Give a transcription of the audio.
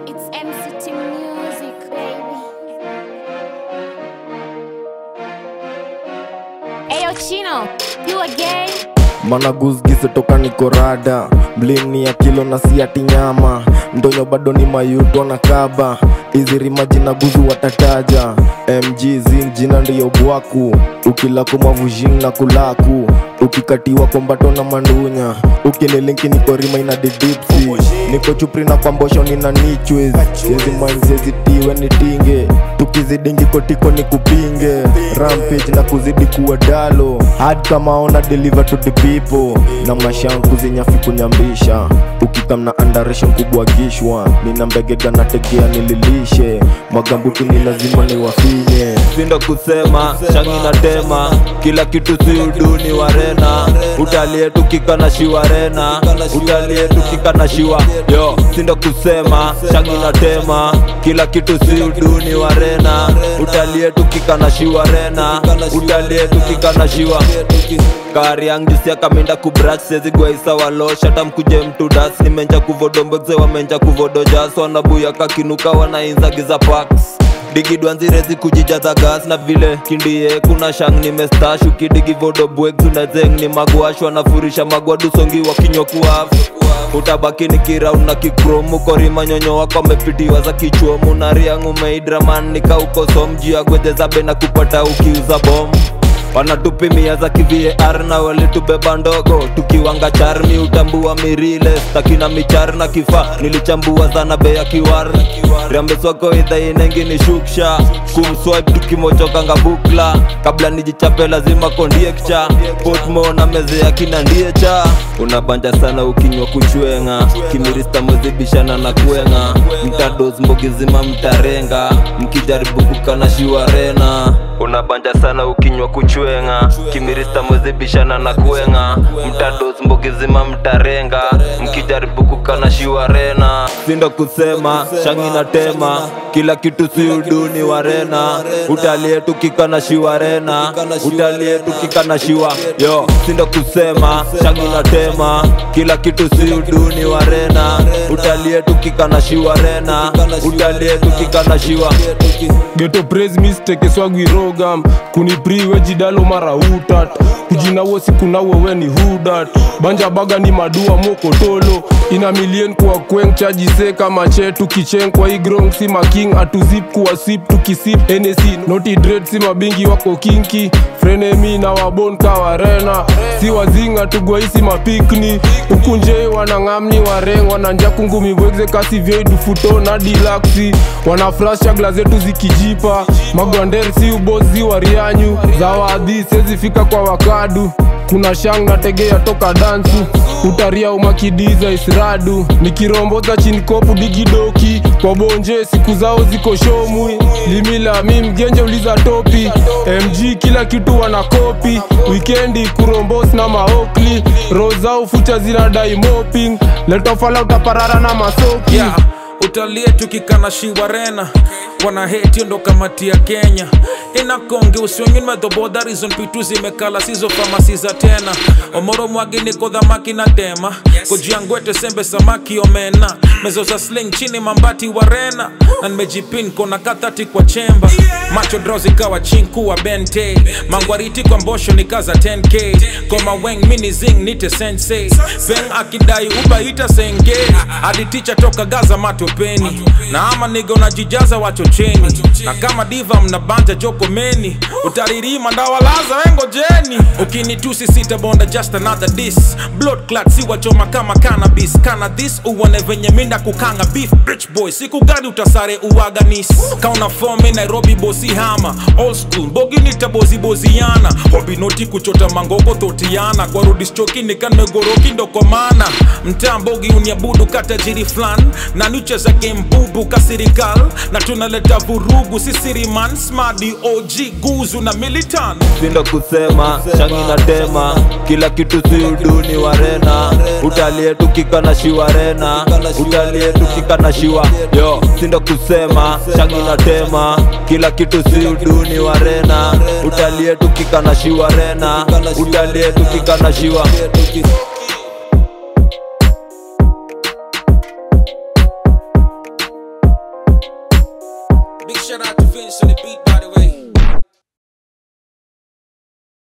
It's MCT Music, baby. Ayo, Chino, you again? mana gusgise toka nikorada mlini ya kilo na siati nyama ndonyo bado ni mayuto na kaba izirima jina guzu watataja mg zing jina ndiyo bwaku ukilako mavujing na kulaku ukikatiwa kombato na mandunya ukinilinki nikorima ina didipsi niko chupri na kwambosho nina nichwez siezi manzezitiwe nitinge tukizidingi kotiko ni kupinge rampage na kuzidi kuwa dalo hadi kama ona deliver to the people na mashanku zinyafi kunyambisha ukikamna andaresha kubwa gishwa nina mbegega na tegea nililishe magambuti ni lazima niwafinye sindo kusema shangi na tema kila kitu si uduni warena utalie tukika na shiwarena utalie tukika na shiwa yo sindo kusema shangi na tema kila kitu si uduni warena utalie tukika na shiwarena utalie tukika na shiwa kari yang jusia kaminda kubrak sezi gwaisa walosha tamkuje mtu das nimenja kuvodombekze wamenja kuvodojas wanabuya kakinuka wanainzagiza paks digidwanzirezi kujijaza gas na vile kindie kuna shang nimestash ukidigi vodobwek tunazeng ni magwashwa nafurisha magwadusongi wakinyokuaf utabaki ni kiraun na kikromu korima nyonyo wako amepitiwa za kichuomu na riangu meidraman nikaukosom juu ya gwedhezabe na kupata ukiuza bomu wanatupimia za kivar na walitubeba ndogo tukiwanga charmi utambua mirile stakina michar na kifaa nilichambua zana bei ya kiwar riambeswako idhainengi ni shuksha kumswipe tukimochokanga bukla kabla nijichape lazima kondiekcha potmo na meze ya kina ndiecha unabanja sana ukinywa kuchwenga kimirista mwezibishana na kwenga mtados mbogizima mtarenga mkijaribu kukana shiwarena unabanja sana ukinywa kuchwenga kimirista mwezibishana na kwenga mtados mbogizima mtarenga mkijaribu kukana shiwarena sindo kusema shangi na tema kila kitu si uduni warena utalie tukikana shiwarena utalie tukikana shiwa yo sindo kusema shangi na tema kila kitu si uduni warena utalie tukikana shiwarena utalie tukikana shiwa geto praise mistake swagwirogam kunipriwe jidalo mara utat kujinawo sikunawo weni hudat banja baga ni madua mokotolo ina milien kwa kweng chajise kama che tukicheng kwa igrong si making atuzip kuwa sip tukisip enesi noti dred si mabingi wako kinki frenemi na wabon kawarena si wazinga tugwaisi mapikni ukunje wanang'amni wareng wananja kungumi bwegze kasi vyeidufuto na dilaksi wanaflash chagla zetu zikijipa magwander si ubozi warianyu za wadhi sezifika kwa wakadu kuna shang na tegea toka dansu utaria umakidiza isradu nikiromboza chini kopu digidoki kwa bonje siku zao ziko shomwi limila mi mgenje uliza topi mg kila kitu wana kopi wikendi kurombos na maokli rozao fucha zinadai moping letofala utaparara na masoki yeah. utalie tukikana shiwarena wana heti ndo kamati ya kenya inakonge usiongin medhoboda rizon pitu zimekala sizo famasi za tena omoro mwagi niko dhamaki na tema kojiangwete sembe samaki omena mezo za sling chini mambati warena na nimejipin kona kathati kwa chemba macho dro zikawa chinku wa bente mangwariti kwa mbosho nikaza 10k koma weng mini zing nite sensei veng akidai ubaita senge hadi ticha toka gaza matopeni na ama nigo najijaza wachocheni na kama diva mnabanja jokomeni utaririma ndawalaza wengojeni ukinitusi sitabonda just another dis blood clot si wachoma kama cannabis kana this uone venye minda kukanga beef rich boy siku gani utasare uaganis kauna fomi nairobi bosi hama old school bogi nitaboziboziana hobinoti kuchota mangoko thotiana kwa rudischoki nikanmegoroki ndokomana mtaa mbogi uniabudu katajiri flan na nucheza game bubu kasirikal na tunaleta vurugu sisiriman smadi og guzu na militan sindo kusema shangi na tema kila kitu si uduni warena utalie tukika na shiwarena utalie tukika na shiwa yo sindo kusema shangi na tema kila kitu si uduni warena utalie tukika na shiwarena utalie tukika na shiwa Big shout out to Vince on the beat, by the way.